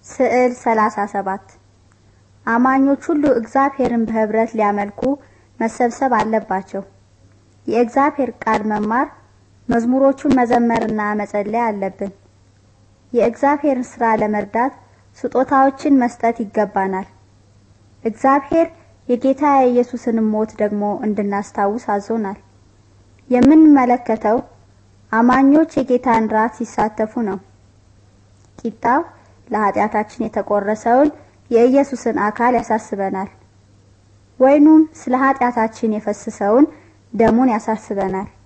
ስዕል 37 አማኞች ሁሉ እግዚአብሔርን በህብረት ሊያመልኩ መሰብሰብ አለባቸው። የእግዚአብሔር ቃል መማር፣ መዝሙሮቹን መዘመርና መጸለይ አለብን። የእግዚአብሔርን ሥራ ለመርዳት ስጦታዎችን መስጠት ይገባናል። እግዚአብሔር የጌታ የኢየሱስን ሞት ደግሞ እንድናስታውስ አዞናል። የምንመለከተው አማኞች የጌታን ራት ሲሳተፉ ነው። ቂጣው ለኃጢአታችን የተቆረሰውን የኢየሱስን አካል ያሳስበናል። ወይኑም ስለ ኃጢአታችን የፈሰሰውን ደሙን ያሳስበናል።